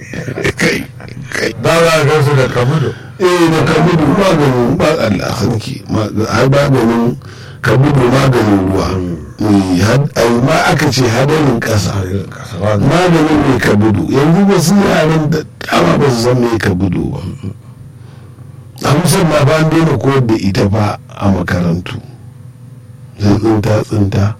kai kai da za a gansu da kabudu eh da kabudu maganin ba Allah sarki har maganin kabudu maganin ruwa Eh, had- ai ma aka ce hadarin ƙasa maganin mai kabudu yanzu ba su yaran da dama ba su san mai kabudu ba a musamman ba an daina koyar da ita ba a makarantu zai tsinta tsinta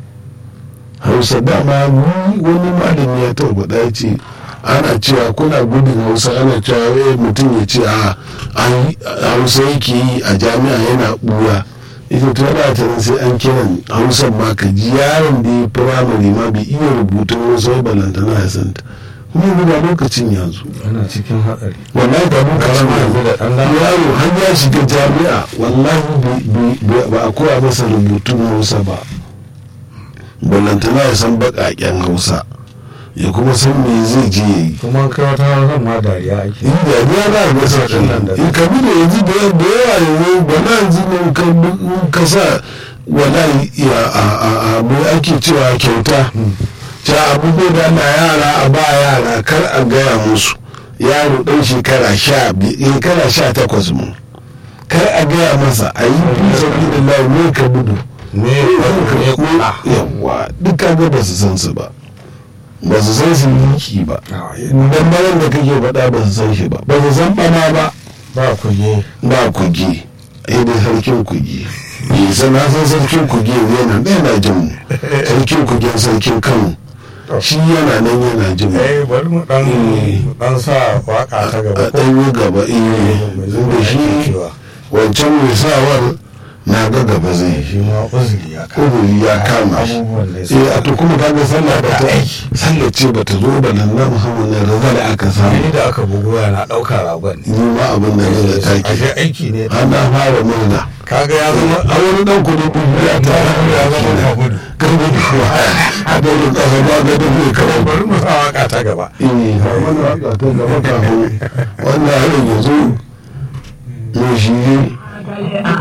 hausa dama ni wani malami ya tabbata ya ce ana cewa kuna gudun hausa ana cewa eh, mutum ya ce a ai, hausa yake yi a jami'a yana buya ita to yana ta sai an kiran hausa ma ka ji yaron da ya firamare ma bai iya rubutun hausa ya balantana ya santa kuma yanzu ga lokacin yanzu ana cikin hatsari wallahi ba mun karama yanzu da ɗan dama. yaro har ya shiga jami'a wallahi bai- bai- bai- ba a koya masa rubutun hausa ba ballantana ya san baƙaƙen hausa ya kuma san me zai je ya yi kuma kai wata hausa ma dariya ake in da ya ba ga sa nan da- in ka bi da yanzu da yawa da yawa yanzu ba na yanzu ne ka in ka sa wallahi ya a a a me ake cewa kyauta ta abubuwa da na yara a ba yara kar a gaya musu yaro ɗan shekara sha biyu shekara sha takwas mu kar a gaya masa a yi fi sauki da layi ne ka budu ne ne kula yawa duk kaga ba su san su ba ba su san su miki ba dan bayan da kake faɗa ba su san shi ba ba su san bana ba ba kuge ba kugi ai dai sarkin kugi yi sana san sarkin kugi yana ɗaya na jin mu sarkin kugin sarkin kano shi yana nan yana jin mu eh bari mu dan dan sa waka ta a gaba ko ɗanyi gaba iya da shi wancan mai sawar na ga gaba zai shi ma uzuri ya ka kuburi ya kama shi abubuwan da ya eh a to kuma kaga sallah ba ta sallah ce ba ta zo ba nan na muhammad ne raza da aka samu ni da aka bugu yana ɗauka ragon ne ni ma abin da ne da ashe take aiki ne ana fara murna kaga ya zama a wani dan kudu kudu ya ta ya zama kabudu kan gudu kuwa a daurin kasa ba ga da zai kawo bari mu sa waka ta gaba eh har wani waka ta gaba kafin wannan harin yanzu mai shi